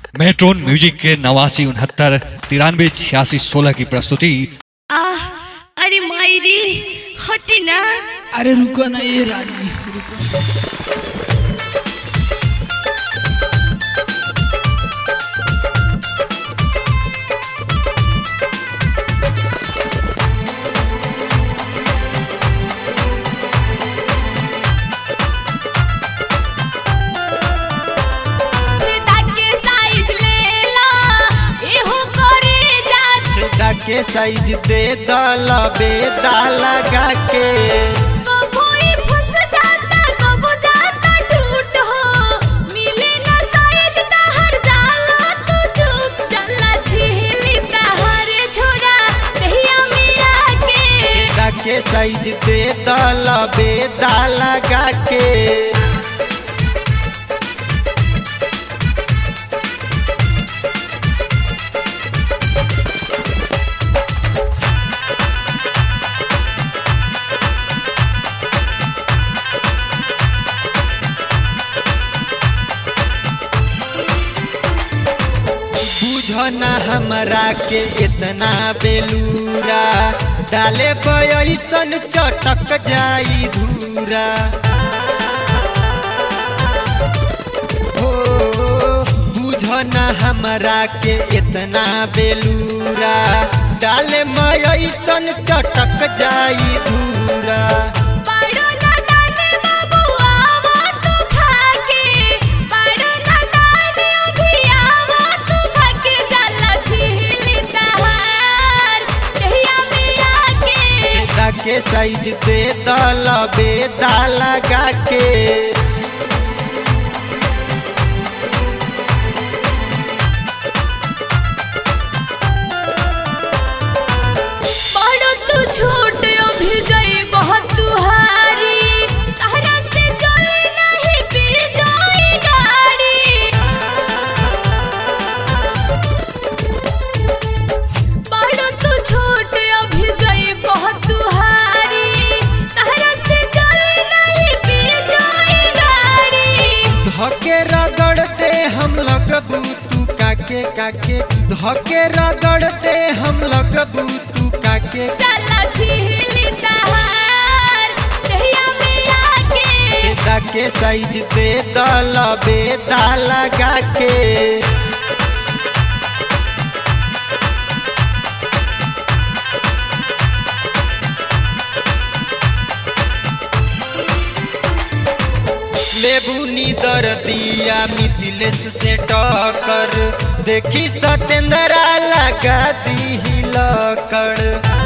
matron music के नवासी उनहत्तर तिरानवे छियासी सोलह की प्रस्तुति आह अरे मायरी हटी ना अरे रुको ना ये रानी रुको ताके साइज ले ला एहो करे जा छेदा के साइज दे दल बेदा लगा के कोई फंस जाता कबो जाता टूट हो मिले ना साइज तहर जाला तू चुप चला छिली तहर छोरा दहिया मिया के छेदा के साइज दे दल बेदा लगा के बुझना हमरा के इतना बेलूरा डाले पैसन चटक जाई धूरा हो बुझना हमरा के इतना बेलूरा डाले मैसन चटक जाई धूरा पाड़ो ना दाने बाबू आवो तू खाके पाड़ो ना दाने अभी आवो तू खाके जाला छिली तहार दहिया मिया के छेदा के साइज दे दल बेदा लगा के पाड़ो तू छोट अभी गई बहुत तुहारी तहरा से चले नहीं पी जाई गाड़ी पाड़ो तू छोट अभी गई बहुत तुहारी तहरा से चले नहीं पी जाई गाड़ी धके रगड़ते हम लगबू तू काके काके धके रगड़ते हम लगबू तू काके चला छिली तहार दहिया मिया के छेदा के साइज दे दल बेदा लगा के लेबू नीदर दिया मिथिलेश से टक्कर देखी सतेंद्रा लगा दी लकड़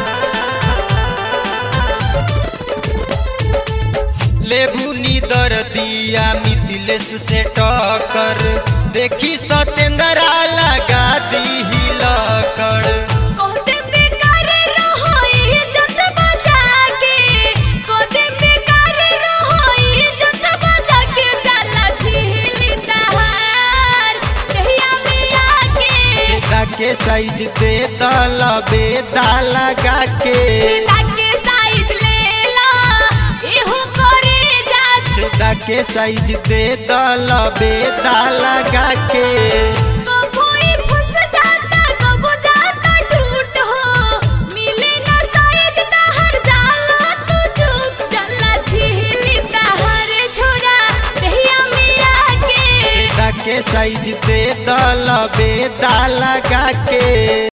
लेबू नीदर दिया मिथिलेश से टक्कर देखी सतेंद्रा लगा दी लकड़ कोते बेकार रहो इज्जत बचा के कोते बेकार रहो इज्जत बचा के चला छिली तहार दहिया मिया के छेदा के साइज दे दल बेदा लगा के ताके साइज ले ला एहो करे जा छेदा के साइज दे दल बेदा लगा के कोई फंस जाता कबो जाता टूट हो मिले ना साइज तहर जाला तू चुप चला छिली तहर छोरा दहिया मिया के छेदा के साइज दे दल बेदा लगा के